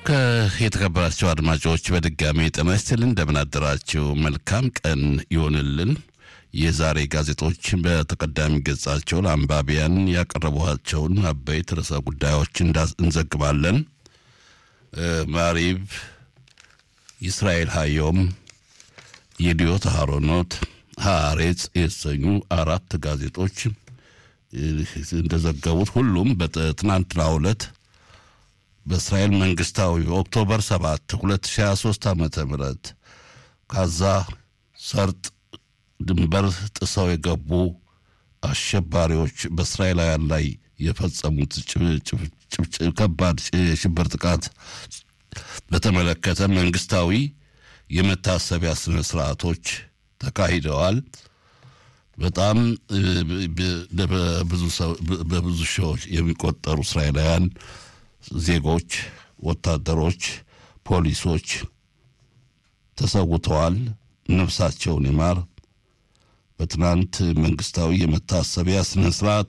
የተከበራቸው አድማጮች በድጋሚ ጤና ይስጥልን፣ እንደምን አደራችሁ። መልካም ቀን ይሆንልን። የዛሬ ጋዜጦች በተቀዳሚ ገጻቸው ለአንባቢያን ያቀረቧቸውን አበይት ርዕሰ ጉዳዮች እንዘግባለን። ማሪብ፣ እስራኤል ሀዮም፣ የዲዮት አሮኖት፣ ሀሬጽ የተሰኙ አራት ጋዜጦች እንደዘገቡት ሁሉም በትናንትናው ዕለት በእስራኤል መንግስታዊ ኦክቶበር 7 2023 ዓ ም ካዛ ሰርጥ ድንበር ጥሰው የገቡ አሸባሪዎች በእስራኤላውያን ላይ የፈጸሙት ከባድ የሽብር ጥቃት በተመለከተ መንግስታዊ የመታሰቢያ ስነ ስርዓቶች ተካሂደዋል። በጣም በብዙ ሺዎች የሚቆጠሩ እስራኤላውያን ዜጎች፣ ወታደሮች፣ ፖሊሶች ተሰውተዋል። ነፍሳቸውን ይማር። በትናንት መንግስታዊ የመታሰቢያ ስነ ስርዓት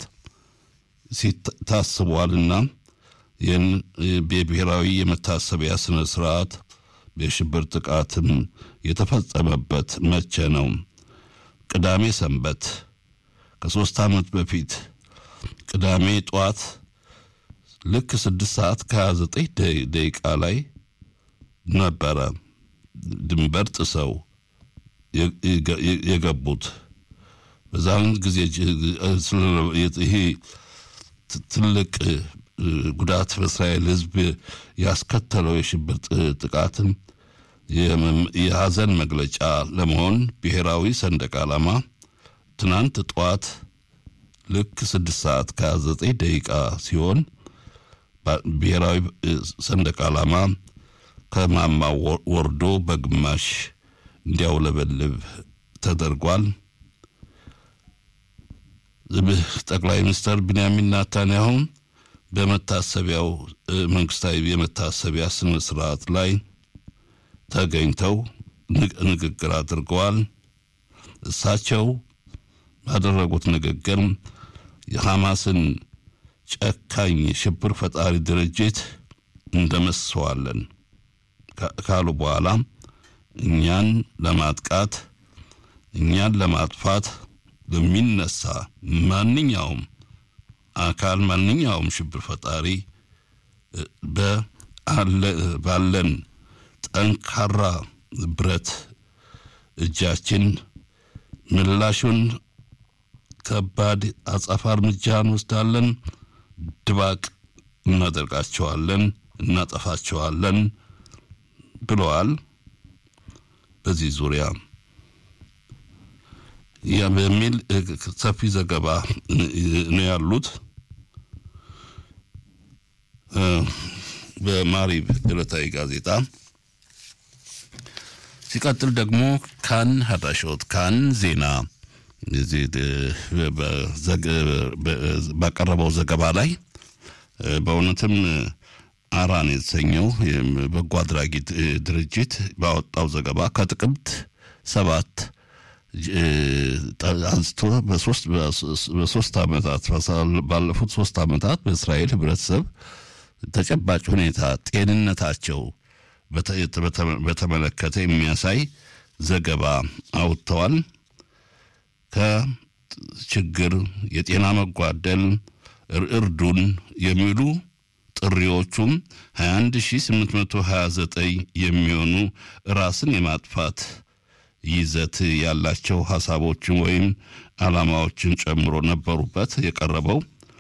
ታስቧልና ይህን የብሔራዊ የመታሰቢያ ስነ ስርዓት የሽብር ጥቃትም የተፈጸመበት መቼ ነው? ቅዳሜ ሰንበት ከሶስት ዓመት በፊት ቅዳሜ ጠዋት ልክ ስድስት ሰዓት ከሀያ ዘጠኝ ደቂቃ ላይ ነበረ ድንበር ጥሰው የገቡት። በዛን ጊዜ ይሄ ትልቅ ጉዳት በእስራኤል ሕዝብ ያስከተለው የሽብር ጥቃትን የሀዘን መግለጫ ለመሆን ብሔራዊ ሰንደቅ ዓላማ ትናንት ጠዋት ልክ ስድስት ሰዓት ከሀያ ዘጠኝ ደቂቃ ሲሆን ብሔራዊ ሰንደቅ ዓላማ ከማማ ወርዶ በግማሽ እንዲያውለበልብ ተደርጓል። ጠቅላይ ሚኒስትር ቢንያሚን ናታንያሁ በመታሰቢያው መንግስታዊ የመታሰቢያ ስነ ስርዓት ላይ ተገኝተው ንግግር አድርገዋል። እሳቸው ባደረጉት ንግግር የሐማስን ጨካኝ ሽብር ፈጣሪ ድርጅት እንደመስሰዋለን ካሉ በኋላ እኛን ለማጥቃት እኛን ለማጥፋት ለሚነሳ ማንኛውም አካል ማንኛውም ሽብር ፈጣሪ ባለን ጠንካራ ብረት እጃችን ምላሹን ከባድ አጸፋ እርምጃ እንወስዳለን፣ ድባቅ እናደርጋቸዋለን፣ እናጠፋቸዋለን ብለዋል። በዚህ ዙሪያ በሚል ሰፊ ዘገባ ነው ያሉት። በማሪብ ዕለታዊ ጋዜጣ ሲቀጥል ደግሞ ካን ሀዳሾት ካን ዜና ባቀረበው ዘገባ ላይ በእውነትም አራን የተሰኘው በጎ አድራጊ ድርጅት ባወጣው ዘገባ ከጥቅምት ሰባት አንስቶ በሶስት ዓመታት ባለፉት ሶስት ዓመታት በእስራኤል ህብረተሰብ ተጨባጭ ሁኔታ ጤንነታቸው በተመለከተ የሚያሳይ ዘገባ አውጥተዋል። ከችግር የጤና መጓደል እርዱን የሚሉ ጥሪዎቹም 21829 የሚሆኑ ራስን የማጥፋት ይዘት ያላቸው ሀሳቦችን ወይም ዓላማዎችን ጨምሮ ነበሩበት የቀረበው።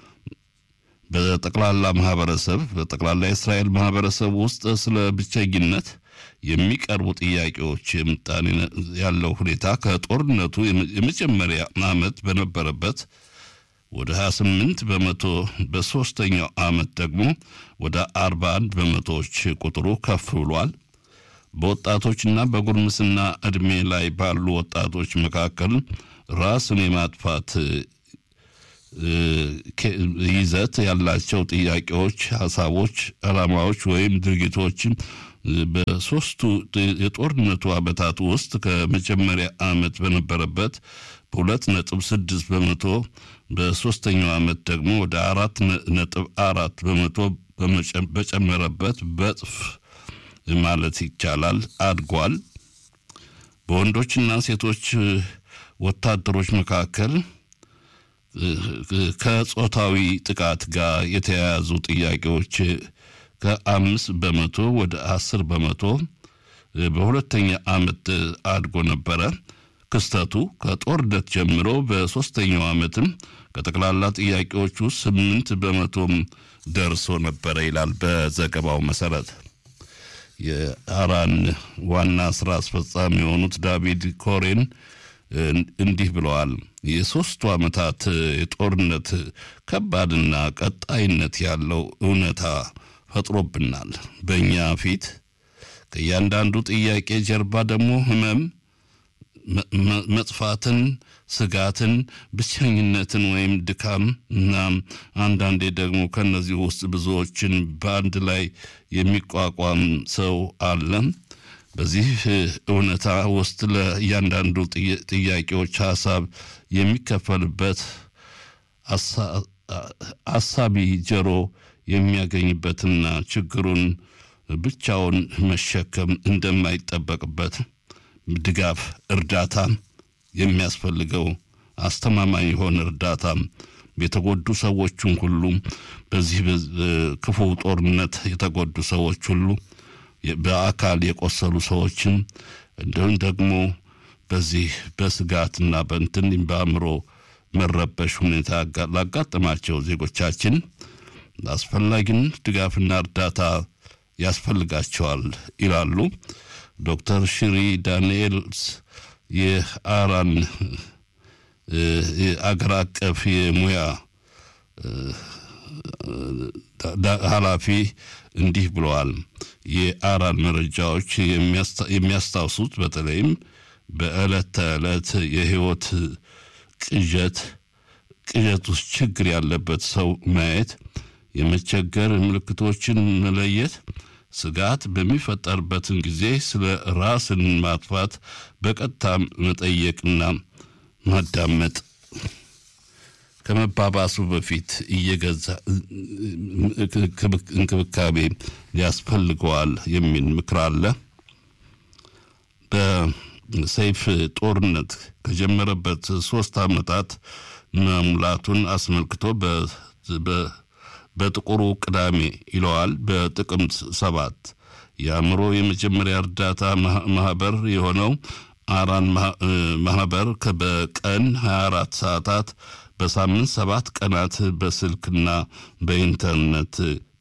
በጠቅላላ ማህበረሰብ በጠቅላላ የእስራኤል ማህበረሰብ ውስጥ ስለ ብቸኝነት የሚቀርቡ ጥያቄዎች የምጣኔ ያለው ሁኔታ ከጦርነቱ የመጀመሪያ ዓመት በነበረበት ወደ 28 በመቶ በሶስተኛው ዓመት ደግሞ ወደ 41 በመቶዎች ቁጥሩ ከፍ ብሏል። በወጣቶችና በጉርምስና ዕድሜ ላይ ባሉ ወጣቶች መካከል ራስን የማጥፋት ይዘት ያላቸው ጥያቄዎች፣ ሀሳቦች፣ ዓላማዎች ወይም ድርጊቶች በሶስቱ የጦርነቱ ዓመታት ውስጥ ከመጀመሪያ ዓመት በነበረበት በሁለት ነጥብ ስድስት በመቶ በሶስተኛው ዓመት ደግሞ ወደ አራት ነጥብ አራት በመቶ በጨመረበት በጥፍ ማለት ይቻላል አድጓል። በወንዶችና ሴቶች ወታደሮች መካከል ከጾታዊ ጥቃት ጋር የተያያዙ ጥያቄዎች ከአምስት በመቶ ወደ አስር በመቶ በሁለተኛ ዓመት አድጎ ነበረ። ክስተቱ ከጦርነት ጀምሮ በሶስተኛው ዓመትም ከጠቅላላ ጥያቄዎቹ ስምንት በመቶም ደርሶ ነበረ ይላል በዘገባው መሰረት። የአራን ዋና ስራ አስፈጻሚ የሆኑት ዳቪድ ኮሬን እንዲህ ብለዋል። የሶስቱ ዓመታት የጦርነት ከባድና ቀጣይነት ያለው እውነታ ፈጥሮብናል። በእኛ ፊት ከእያንዳንዱ ጥያቄ ጀርባ ደግሞ ህመም፣ መጥፋትን፣ ስጋትን፣ ብቸኝነትን ወይም ድካም እና አንዳንዴ ደግሞ ከነዚህ ውስጥ ብዙዎችን በአንድ ላይ የሚቋቋም ሰው አለ። በዚህ እውነታ ውስጥ ለእያንዳንዱ ጥያቄዎች ሀሳብ የሚከፈልበት አሳቢ ጆሮ የሚያገኝበትና ችግሩን ብቻውን መሸከም እንደማይጠበቅበት ድጋፍ፣ እርዳታ የሚያስፈልገው አስተማማኝ የሆነ እርዳታ የተጎዱ ሰዎችን ሁሉ በዚህ ክፉ ጦርነት የተጎዱ ሰዎች ሁሉ በአካል የቆሰሉ ሰዎችን እንዲሁም ደግሞ በዚህ በስጋትና በእንትን በአእምሮ መረበሽ ሁኔታ ላጋጠማቸው ዜጎቻችን አስፈላጊን ድጋፍና እርዳታ ያስፈልጋቸዋል ይላሉ ዶክተር ሽሪ ዳንኤልስ የአራን አገር አቀፍ የሙያ ኃላፊ እንዲህ ብለዋል። የአራን መረጃዎች የሚያስታውሱት በተለይም በዕለት ተዕለት የህይወት ቅዠት ቅዠት ውስጥ ችግር ያለበት ሰው ማየት፣ የመቸገር ምልክቶችን መለየት፣ ስጋት በሚፈጠርበትን ጊዜ ስለ ራስን ማጥፋት በቀጥታ መጠየቅና ማዳመጥ ከመባባሱ በፊት እየገዛ እንክብካቤ ሊያስፈልገዋል የሚል ምክር አለ። በሰይፍ ጦርነት ከጀመረበት ሶስት ዓመታት መሙላቱን አስመልክቶ በጥቁሩ ቅዳሜ ይለዋል በጥቅምት ሰባት የአእምሮ የመጀመሪያ እርዳታ ማህበር የሆነው አራን ማህበር በቀን 24 ሰዓታት በሳምንት ሰባት ቀናት በስልክና በኢንተርኔት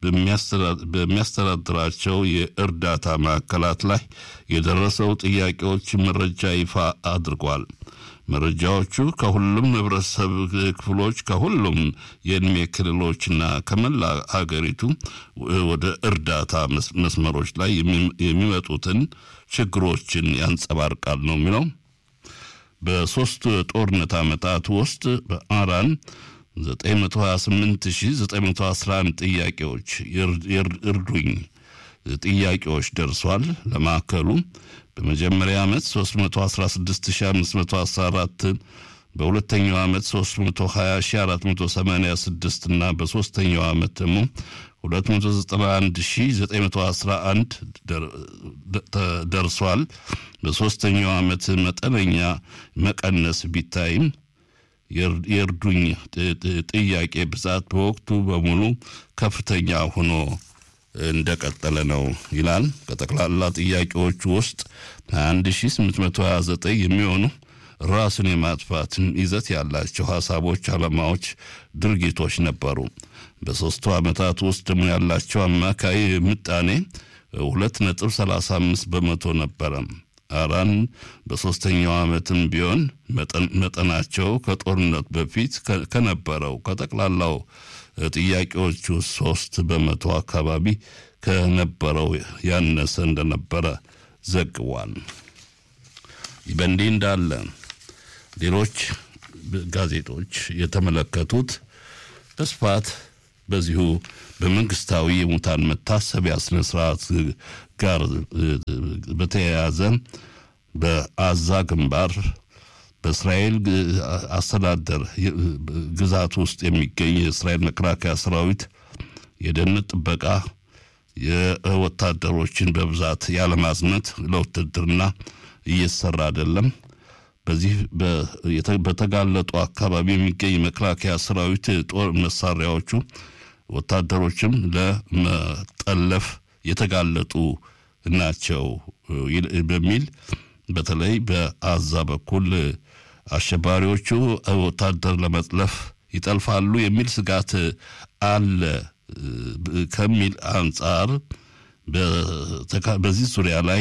በሚያስተዳድራቸው የእርዳታ ማዕከላት ላይ የደረሰው ጥያቄዎች መረጃ ይፋ አድርጓል። መረጃዎቹ ከሁሉም ህብረተሰብ ክፍሎች ከሁሉም የእድሜ ክልሎችና ከመላ ሀገሪቱ ወደ እርዳታ መስመሮች ላይ የሚመጡትን ችግሮችን ያንጸባርቃል ነው የሚለው። በሶስት ጦርነት ዓመታት ውስጥ በአራን 928911 ጥያቄዎች እርዱኝ ጥያቄዎች ደርሷል። ለማዕከሉ በመጀመሪያ ዓመት 316514 በሁለተኛው ዓመት 320486 እና በሶስተኛው ዓመት ደግሞ 291911 ደርሷል። በሶስተኛው ዓመት መጠነኛ መቀነስ ቢታይም የእርዱኝ ጥያቄ ብዛት በወቅቱ በሙሉ ከፍተኛ ሆኖ እንደቀጠለ ነው ይላል። ከጠቅላላ ጥያቄዎቹ ውስጥ 21829 የሚሆኑ ራስን የማጥፋትን ይዘት ያላቸው ሀሳቦች፣ ዓላማዎች፣ ድርጊቶች ነበሩ። በሦስቱ ዓመታት ውስጥ ደግሞ ያላቸው አማካይ ምጣኔ 2.35 በመቶ ነበረ። አራን በሦስተኛው ዓመትም ቢሆን መጠናቸው ከጦርነት በፊት ከነበረው ከጠቅላላው ጥያቄዎቹ ሶስት በመቶ አካባቢ ከነበረው ያነሰ እንደነበረ ዘግቧል። በእንዲህ እንዳለ ሌሎች ጋዜጦች የተመለከቱት በስፋት በዚሁ በመንግስታዊ የሙታን መታሰቢያ ስነ ስርዓት ጋር በተያያዘ በአዛ ግንባር በእስራኤል አስተዳደር ግዛት ውስጥ የሚገኝ የእስራኤል መከላከያ ሰራዊት የደህንነት ጥበቃ የወታደሮችን በብዛት ያለማዝመት ለውትድርና እየተሰራ አይደለም። በዚህ በተጋለጡ አካባቢ የሚገኝ መከላከያ ሰራዊት ጦር መሳሪያዎቹ ወታደሮችም ለመጠለፍ የተጋለጡ ናቸው በሚል በተለይ በአዛ በኩል አሸባሪዎቹ ወታደር ለመጥለፍ ይጠልፋሉ የሚል ስጋት አለ ከሚል አንጻር በዚህ ዙሪያ ላይ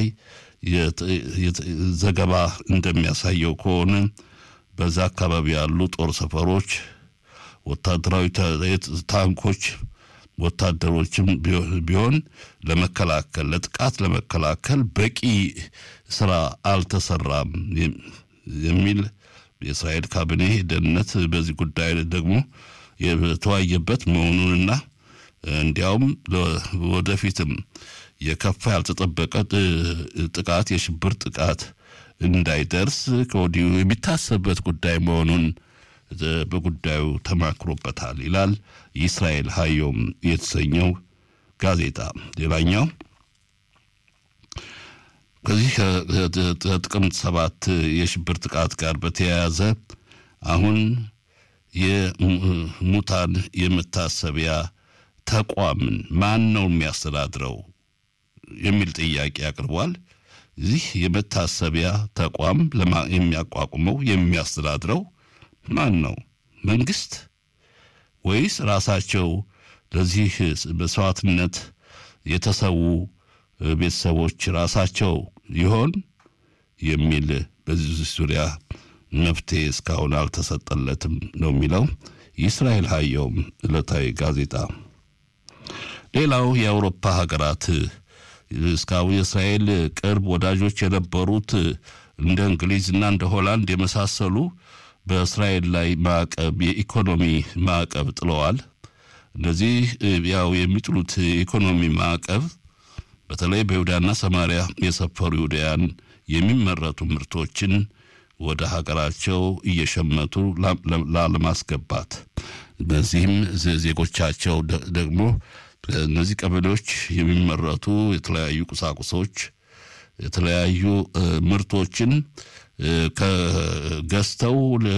ዘገባ እንደሚያሳየው ከሆነ በዛ አካባቢ ያሉ ጦር ሰፈሮች፣ ወታደራዊ ታንኮች፣ ወታደሮችም ቢሆን ለመከላከል ለጥቃት ለመከላከል በቂ ስራ አልተሰራም የሚል የእስራኤል ካቢኔ ደህንነት በዚህ ጉዳይ ደግሞ የተወያየበት መሆኑንና እንዲያውም ወደፊትም የከፋ ያልተጠበቀ ጥቃት የሽብር ጥቃት እንዳይደርስ ከወዲሁ የሚታሰብበት ጉዳይ መሆኑን በጉዳዩ ተማክሮበታል ይላል የእስራኤል ሀዮም የተሰኘው ጋዜጣ። ሌላኛው ከዚህ ከጥቅምት ሰባት የሽብር ጥቃት ጋር በተያያዘ አሁን የሙታን የመታሰቢያ ተቋምን ማን ነው የሚያስተዳድረው የሚል ጥያቄ አቅርቧል። ይህ የመታሰቢያ ተቋም የሚያቋቁመው የሚያስተዳድረው ማን ነው? መንግስት ወይስ ራሳቸው ለዚህ መስዋዕትነት የተሰዉ ቤተሰቦች ራሳቸው ይሆን የሚል በዚህ ዙሪያ መፍትሄ እስካሁን አልተሰጠለትም ነው የሚለው የእስራኤል ሀየውም ዕለታዊ ጋዜጣ። ሌላው የአውሮፓ ሀገራት እስካሁን የእስራኤል ቅርብ ወዳጆች የነበሩት እንደ እንግሊዝና እንደ ሆላንድ የመሳሰሉ በእስራኤል ላይ ማዕቀብ የኢኮኖሚ ማዕቀብ ጥለዋል። እነዚህ ያው የሚጥሉት የኢኮኖሚ ማዕቀብ በተለይ በይሁዳና ሰማሪያ የሰፈሩ ይሁዳያን የሚመረቱ ምርቶችን ወደ ሀገራቸው እየሸመቱ ላለማስገባት በዚህም ዜጎቻቸው ደግሞ እነዚህ ቀበሌዎች የሚመረቱ የተለያዩ ቁሳቁሶች የተለያዩ ምርቶችን ከገዝተው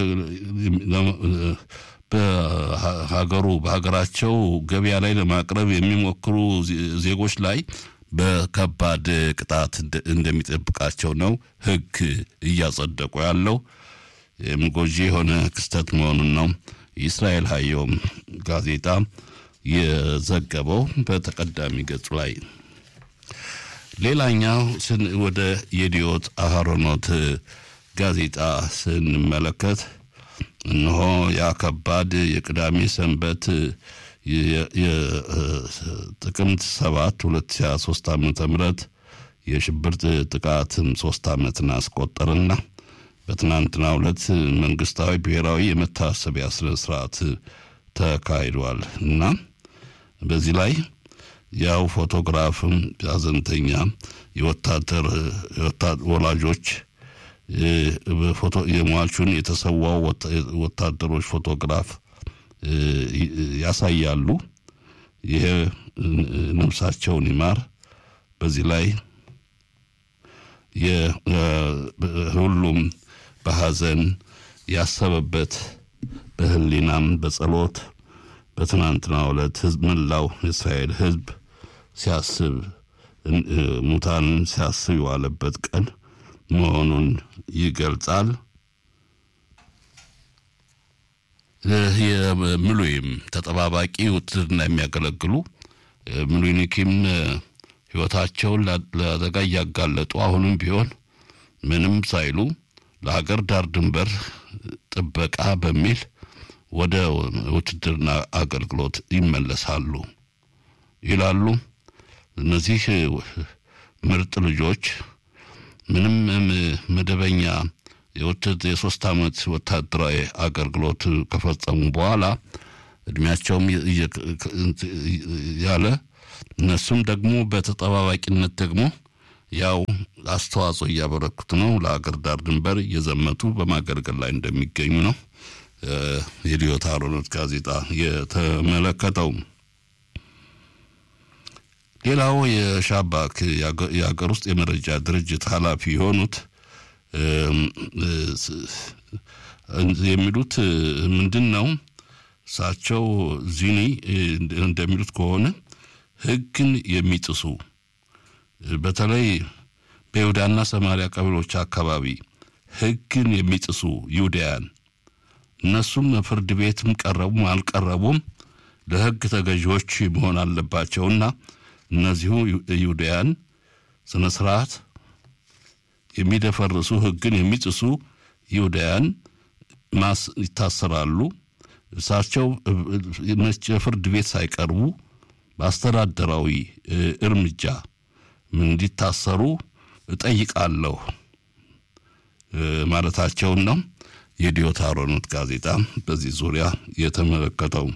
በሀገሩ በሀገራቸው ገበያ ላይ ለማቅረብ የሚሞክሩ ዜጎች ላይ በከባድ ቅጣት እንደሚጠብቃቸው ነው ሕግ እያጸደቁ ያለው ጎጂ የሆነ ክስተት መሆኑን ነው የእስራኤል ሀየውም ጋዜጣ የዘገበው በተቀዳሚ ገጹ ላይ። ሌላኛው ወደ የዲዮት አህሮኖት ጋዜጣ ስንመለከት እነሆ ያ ከባድ የቅዳሜ ሰንበት የጥቅምት ሰባት ሁለት ሺ ሶስት ዓመተ ምህረት የሽብር ጥቃትም ሶስት ዓመትን አስቆጠርና በትናንትናው ዕለት መንግስታዊ ብሔራዊ የመታሰቢያ ስነ ስርዓት ተካሂዷል እና በዚህ ላይ ያው ፎቶግራፍም ሀዘንተኛ የወታደር ወላጆች የሟቹን የተሰዋው ወታደሮች ፎቶግራፍ ያሳያሉ። ይሄ ነፍሳቸውን ይማር። በዚህ ላይ ሁሉም በሀዘን ያሰበበት በህሊናም በጸሎት በትናንትናው ዕለት ህዝብ መላው የእስራኤል ህዝብ ሲያስብ ሙታንን ሲያስብ የዋለበት ቀን መሆኑን ይገልጻል። የምሉይም ተጠባባቂ ውትድርና የሚያገለግሉ ምሉኒኪም ህይወታቸውን ለአደጋ እያጋለጡ አሁንም ቢሆን ምንም ሳይሉ ለሀገር ዳር ድንበር ጥበቃ በሚል ወደ ውትድርና አገልግሎት ይመለሳሉ ይላሉ። እነዚህ ምርጥ ልጆች ምንም መደበኛ የሶስት ዓመት ወታደራዊ አገልግሎት ከፈጸሙ በኋላ እድሜያቸውም ያለ እነሱም ደግሞ በተጠባባቂነት ደግሞ ያው አስተዋጽኦ እያበረኩት ነው። ለሀገር ዳር ድንበር እየዘመቱ በማገልገል ላይ እንደሚገኙ ነው የዲዮት አሮኖት ጋዜጣ የተመለከተው። ሌላው የሻባክ የሀገር ውስጥ የመረጃ ድርጅት ኃላፊ የሆኑት የሚሉት ምንድን ነው? እሳቸው ዚኒ እንደሚሉት ከሆነ ሕግን የሚጥሱ በተለይ በይሁዳና ሰማሪያ ቀበሌዎች አካባቢ ሕግን የሚጥሱ ይሁዳያን እነሱም ፍርድ ቤትም ቀረቡም አልቀረቡም ለሕግ ተገዢዎች መሆን አለባቸውና እነዚሁ ይሁዳያን ስነ ስርዓት የሚደፈርሱ ሕግን የሚጥሱ ይሁዳያን ማስ ይታሰራሉ። እሳቸው ፍርድ ቤት ሳይቀርቡ በአስተዳደራዊ እርምጃ እንዲታሰሩ እጠይቃለሁ ማለታቸውን ነው የዲዮት አሮኖት ጋዜጣ በዚህ ዙሪያ የተመለከተው።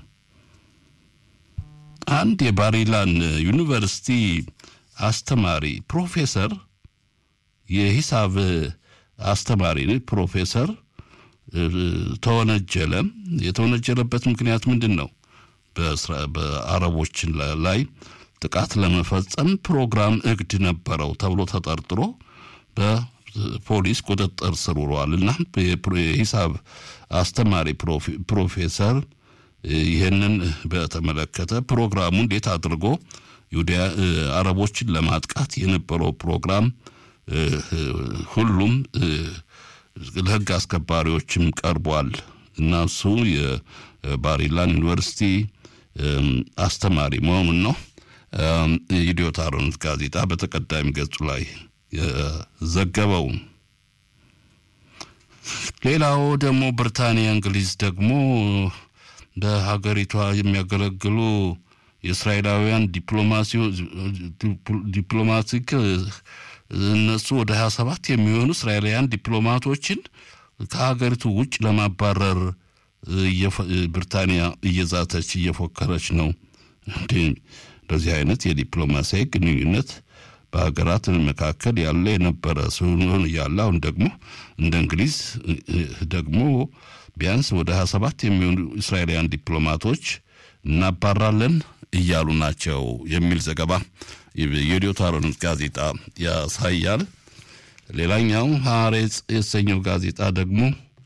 አንድ የባሪላን ዩኒቨርሲቲ አስተማሪ ፕሮፌሰር የሂሳብ አስተማሪ ፕሮፌሰር ተወነጀለ። የተወነጀለበት ምክንያት ምንድን ነው? በአረቦችን ላይ ጥቃት ለመፈጸም ፕሮግራም እቅድ ነበረው ተብሎ ተጠርጥሮ በፖሊስ ቁጥጥር ስር ውሏል እና የሂሳብ አስተማሪ ፕሮፌሰር ይህንን በተመለከተ ፕሮግራሙ እንዴት አድርጎ አረቦችን ለማጥቃት የነበረው ፕሮግራም ሁሉም ለሕግ አስከባሪዎችም ቀርቧል እና እሱ የባሪላን ዩኒቨርሲቲ አስተማሪ መሆኑን ነው የኢዲዮት አሮኖት ጋዜጣ በተቀዳሚ ገጹ ላይ ዘገበው። ሌላው ደግሞ ብሪታንያ፣ እንግሊዝ ደግሞ በሀገሪቷ የሚያገለግሉ የእስራኤላውያን ዲፕሎማቲክ እነሱ ወደ ሀያ ሰባት የሚሆኑ እስራኤላውያን ዲፕሎማቶችን ከሀገሪቱ ውጭ ለማባረር ብሪታንያ እየዛተች እየፎከረች ነው። እንደዚህ አይነት የዲፕሎማሲያዊ ግንኙነት በሀገራት መካከል ያለ የነበረ ሲሆን እያለ አሁን ደግሞ እንደ እንግሊዝ ደግሞ ቢያንስ ወደ ሀያ ሰባት የሚሆኑ እስራኤላውያን ዲፕሎማቶች እናባራለን እያሉ ናቸው የሚል ዘገባ የኢዲዮት አሮኖት ጋዜጣ ያሳያል። ሌላኛው ሐሬጽ የተሰኘው ጋዜጣ ደግሞ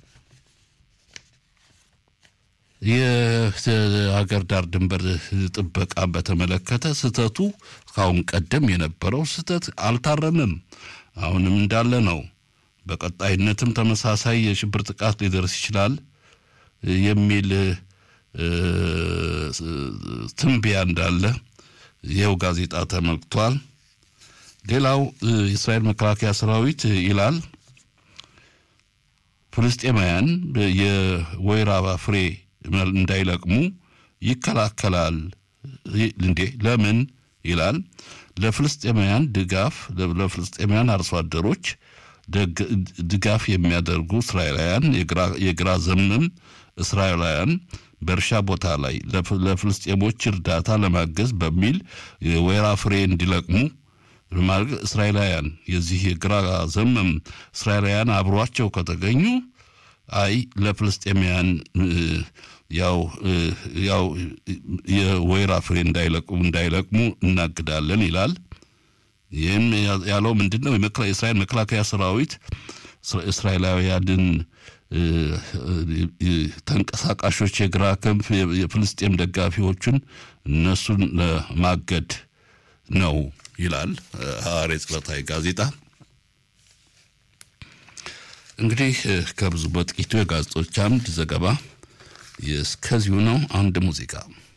የሀገር ዳር ድንበር ጥበቃን በተመለከተ ስህተቱ ከአሁን ቀደም የነበረው ስህተት አልታረምም፣ አሁንም እንዳለ ነው። በቀጣይነትም ተመሳሳይ የሽብር ጥቃት ሊደርስ ይችላል የሚል ትንበያ እንዳለ ይኸው ጋዜጣ ተመልክቷል። ሌላው የእስራኤል መከላከያ ሰራዊት ይላል ፍልስጤማውያን የወይራ ፍሬ እንዳይለቅሙ ይከላከላል። እንዴ ለምን ይላል? ለፍልስጤማውያን ድጋፍ ለፍልስጤማውያን አርሶ አደሮች ድጋፍ የሚያደርጉ እስራኤላውያን የግራ ዘመም እስራኤላውያን በእርሻ ቦታ ላይ ለፍልስጤሞች እርዳታ ለማገዝ በሚል የወይራ ፍሬ እንዲለቅሙ እስራኤላውያን የዚህ የግራ ዘመም እስራኤላውያን አብሯቸው ከተገኙ አይ ለፍልስጤማውያን ያው ያው የወይራ ፍሬ እንዳይለቅሙ እንዳይለቅሙ እናግዳለን ይላል። ይህም ያለው ምንድን ነው? የእስራኤል መከላከያ ሰራዊት እስራኤላውያንን ተንቀሳቃሾች የግራ ክንፍ የፍልስጤም ደጋፊዎችን እነሱን ለማገድ ነው ይላል ሐሬጽ ዕለታዊ ጋዜጣ። እንግዲህ ከብዙ በጥቂቱ የጋዜጦች አምድ ዘገባ እስከዚሁ ነው። አንድ ሙዚቃ